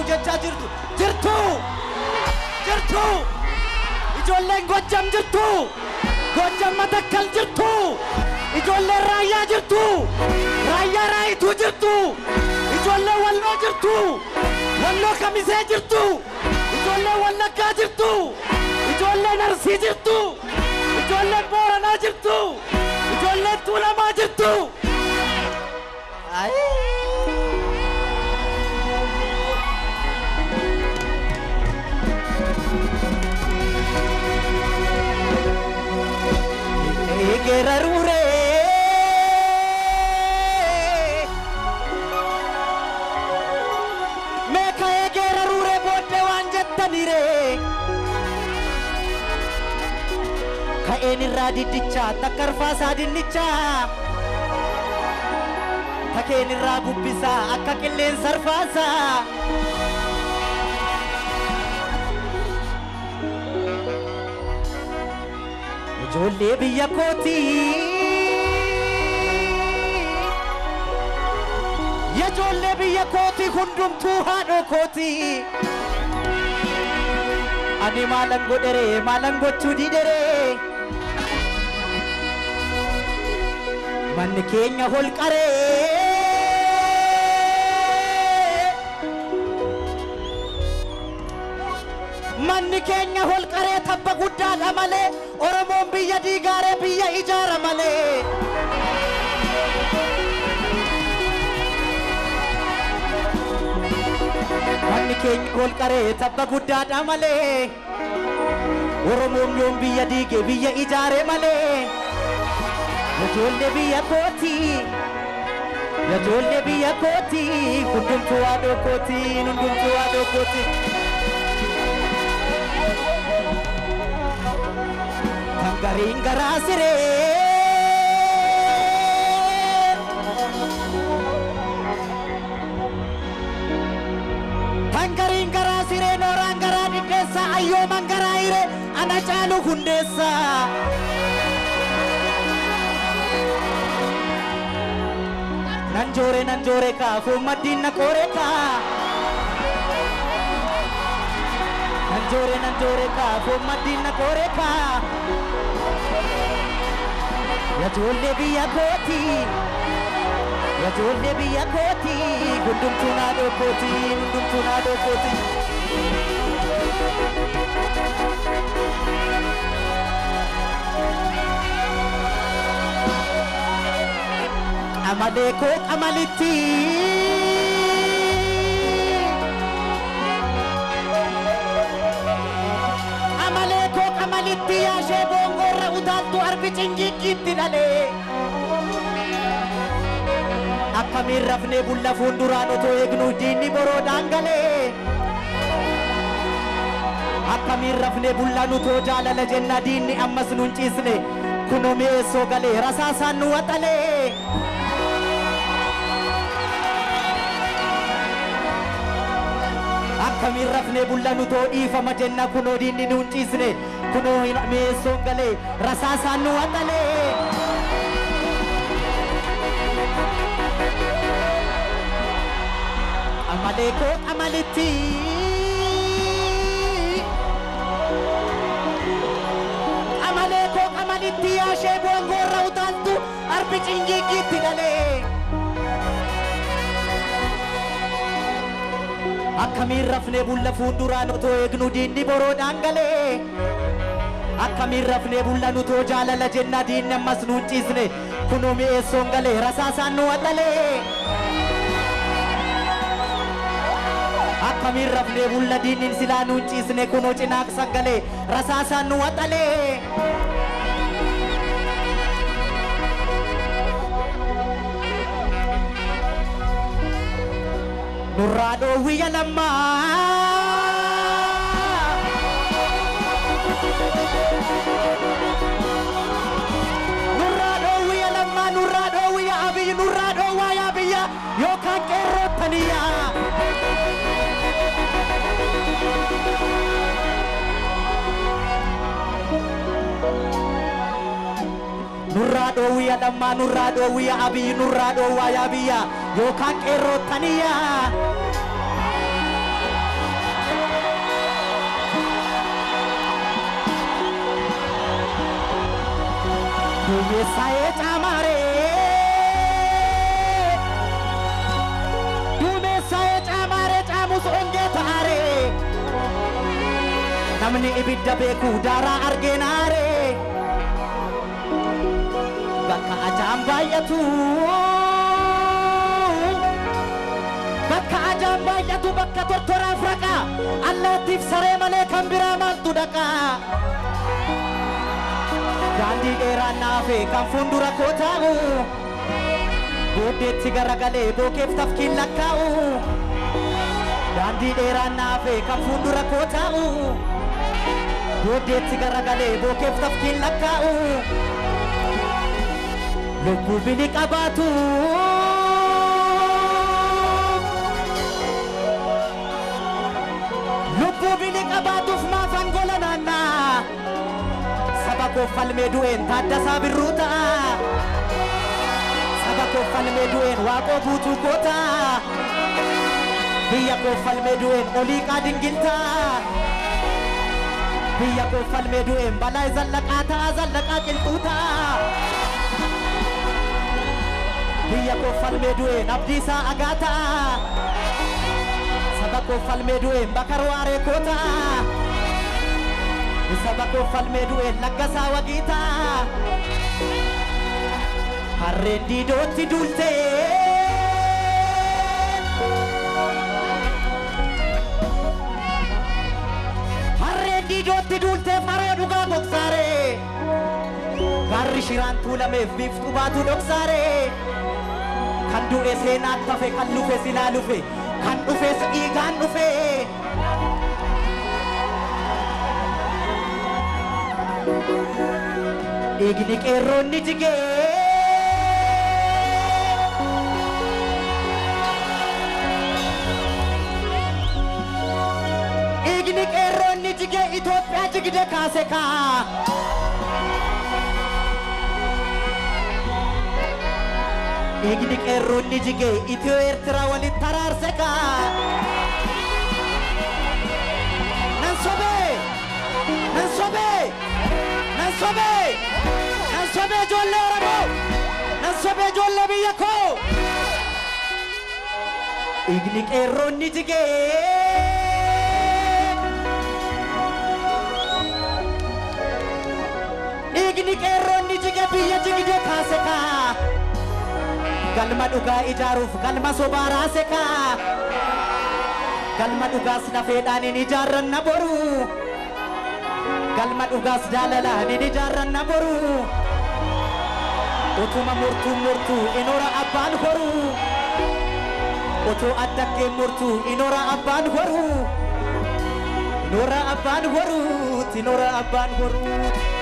hojjechaa jirtu jirtu jirtu ijoolleen gojjam jirtu gojjam matakkal jirtu ijoolleen raayyaa jirtu raayyaa raayituu jirtu ijoolleen walloo jirtu walloo kamisee jirtu ijoolleen wallaggaa jirtu ijoolleen arsii jirtu ijoolleen booranaa jirtu ijoolleen tuulamaa jirtu Ayii. Egerarure Meeka egerarure booddee waan jettanire Ka'een irraa diddicha takkarfaasaa dinnicha Takeen irraa bubbisaa akka qilleensa arfaasaa Ijoollee biyya kootii. Ijoollee biyya kootii hundumtuu haadhoo kootii. Ani maalan godheree maalan gochuu didheree. Manni keenya holqaree. Manni keenya holqaree tabba guddaadha malee Oromoon biyya diigaaree biyya ijaara malee. Manni keenya holqaree tabba guddaadha malee Oromoon yoom biyya diige biyya ijaare malee. Ijoollee biyya kootii. Ijoollee biyya kootii hundumtuu haadhoo kootii hundumtuu haadhoo kootii. Tangariin garaa siree. Tangariin garaa siree nooraan garaa diddeessa ayyooman garaa hiree ana caalu hundeessa. Nan joore nan joore kaa fuummaddiin na qoore kaa. Nan joore nan joore kaa fuummaddiin na qoore kaa. Ijoollee biyya kootii. Ijoollee biyya kootii. Hundumtuu naadoo kootii. Hundumtuu naadoo kootii. Qamalee koo qamalitti. Qamalee koo qamalitti yaashee boongoorra utaaltu arbi cingiggiitti dhalee. Akkamiin rafnee bulla fuulduraan otoo eegnu diinni boroodhaan galee. Akkamiin rafnee bullaan utoo jaalala jenna diinni ammas nun ciisne kunoo mi'eessoo galee rasaasaan nu waxalee. Akkamiin rafnee bullaan utoo dhiifama jenna kunoo diinni nun ciisne kunoo mi'eessoon galee rasaasaan nu waxalee. Amalee koo amalitti. Amalee koo amalitti yaashee boongoorra utaaltu arbi cingiggiitti dhalee. Akkamiin rafnee bulla fuulduraan otoo eegnu diinni boroodhaan galee. Akkamiin rafnee bullan utoo jaalala jenna diinni ammas nuun ciisne kunoo mi'eessoon galee rasaasaan nu waxalee. Akkamiin rafnee bulla diinnin silaa nuun ciisne kunoo cinaaqsan galee rasaasaan nu waxalee. Nurraa dhoowwiyya lammaa. Nurraa dhoowwiyya lammaa nurraa dhoowwiyya abiyyi nurraa dhoowwaa yaa biyya yookaan qeerroottaniyaa. nurraa dhoowwiya lammaa nurraa dhoowwiya abiyyi nurraa dhoowwaa yaa biyya yookaan qeerroottaniya duumessaa'ee caamaaree duumessaa'ee caamaaree caamus ongee ta'aaree namni ibidda beeku daaraa argeenaaree bakka ajaan baay'atu bakka ajaan baay'atu bakka tortoraaf raqa allaattiif saree malee kan biraa maaltu dhaqa daandii dheeraan naafe kan fuuldura koo taa'u booddeetti garagalee bookeef tafkiin lakkaa'u daandii dheeraan naafe kan fuuldura koo taa'u booddeetti garagalee bookeef tafkiin lakkaa'u lubbuu bini qabaatu lubbuu bini qabaatuuf maaf angola naannaa saba koo falmee du'een taaddasaa birruu ta'a saba koo falmee du'een waaqoo guutuu koo ta'a biyya koo falmee du'een oliiqaa dingiltaa biyya koo falmee du'een balaa zallaqaa ta'a zallaqaa qilxuu ta'a biyya koo falmee du'een abdiisaa agaa ta'a saba koo falmee du'een bakar waaree koo ta'a saba koo falmee du'een laggasaa wagii ta'a harreen diidootti duultee harreen diidootti duultee faroo dhugaa gogsaaree garri shiraan tuulameef biiftuu baatu dhoksaaree kan du'e seenaan tafe kan lufe silaa lufe kan dhufes dhiigaan dhufe dhiigni qeerroonni jigee dhiigni qeerroonni jigee Itoophiyaa jigde kaase kaa dhiigni qeerroonni jigee Itiyoo Eertiraa walitti taraarse kaa nan sobee nan sobee nan sobee nan sobee ijoollee Oromoo nan sobee ijoollee biyya koo dhiigni qeerroonni jigee dhiigni qeerroonni jige biyya jigde kaase kaa galma dhugaa ijaaruuf galma sobaa raase kaa galma dhugaas lafeedhaan hin ijaarranna boru galma dhugaas jaalalaan hin ijaarranna boru utuma murtuu murtuu inora abbaan horu otoo addaggeen murtuu inora abbaan horu inora abbaan horu inora abbaan horu